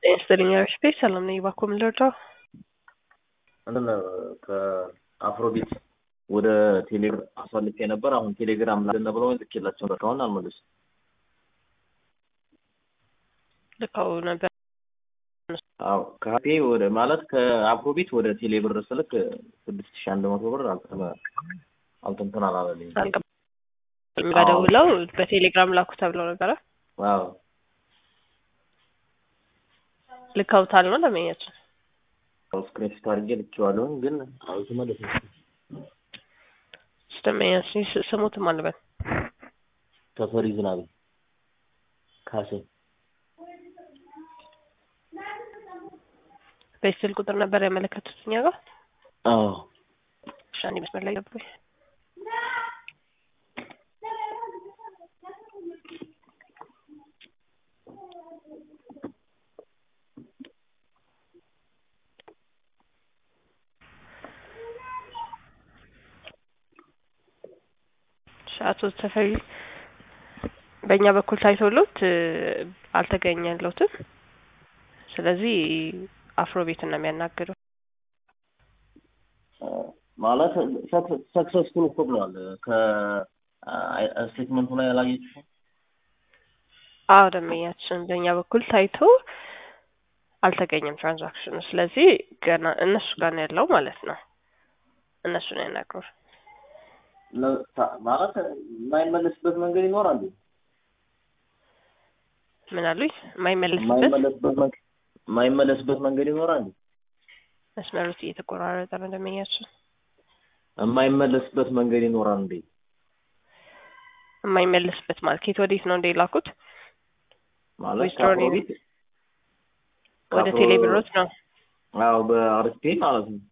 ይስጥልኝ ስፔስ ሰላም ነኝ። እባክዎ ምን ልርዳው? እንትን ከአፍሮቢት ወደ ቴሌግራም አሳልፌ ነበር። አሁን ቴሌግራም ላለ ብለው ልኬላቸው ነበር። አሁን አልመለሱም። ልከው ነበር። አዎ ከሀፔ ወደ ማለት ከአፍሮቢት ወደ ቴሌብር ስልክ ስድስት ሺህ አንድ መቶ ብር አልተንትን አላለልኝ። ደውለው በቴሌግራም ላኩ ተብለው ነበረ። አዎ ልከውታል ነው ለመኛችን ስክሪንሾት አድርጌ ልኬዋለሁኝ፣ ግን አልተመለሰም። ስለመኛችን ስሙትም አልበል ተፈሪ ዝናቤ ካሴ በስል ቁጥር ነበር ያመለከቱት እኛ ጋር። አዎ እሺ፣ አንዴ መስመር ላይ ገቡ። አቶ ተፈሪ በእኛ በኩል ታይቶሎት አልተገኘለትም። ስለዚህ አፍሮ ቤትን ነው የሚያናግረው። ማለት ሰክሰስፉል እኮ ብለዋል። ከስቴትመንቱ ላይ ያላየችው አዎ ደንበኛችን በእኛ በኩል ታይቶ አልተገኘም ትራንዛክሽኑ። ስለዚህ ገና እነሱ ጋር ነው ያለው ማለት ነው። እነሱ ነው ያናግሩ። ማለት የማይመለስበት መንገድ ይኖራል። ምን አሉኝ? የማይመለስበት የማይመለስበት መንገድ ይኖራል። መስመሩት እየተቆራረጠ ነው ደንበኛችን። የማይመለስበት መንገድ ይኖራል እንዴ? የማይመለስበት ማለት ከየት ወዴት ነው እንደ ላኩት? ማለት ዊዝድሮው ወደ ቴሌብሮት ነው። አዎ በአርፒ ማለት ነው።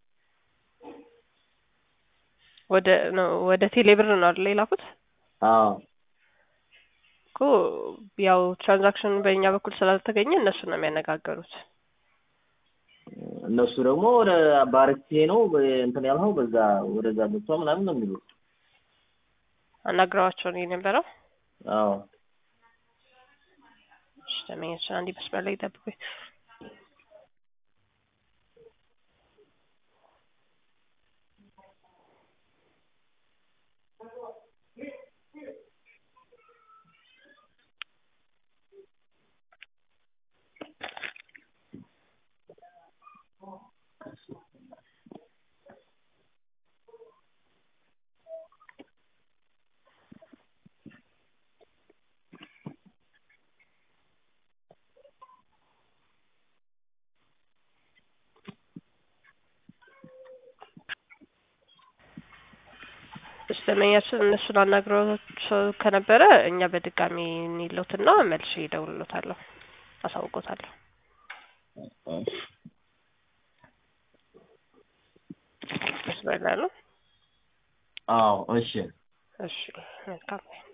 ወደ ነው ወደ ቴሌብር ነው አይደል የላኩት? አዎ እኮ ያው ትራንዛክሽን በእኛ በኩል ስላልተገኘ እነሱ ነው የሚያነጋገሩት። እነሱ ደግሞ ወደ ባርኬ ነው እንትን ያልኸው በዛ ወደዛ ገብቷ ምናምን ነው የሚሉት። አናግረዋቸው ነው የነበረው። አዎ እሺ ደንበኛችን አንዴ መስመር ላይ ጠብቁኝ። ደንበኛችን እነሱን አናግረዋቸው ከነበረ እኛ በድጋሚ እንይለውትና መልሼ እደውልሎታለሁ፣ አሳውቆታለሁ። መስመር ላይ ነው። አዎ እሺ እሺ መልካም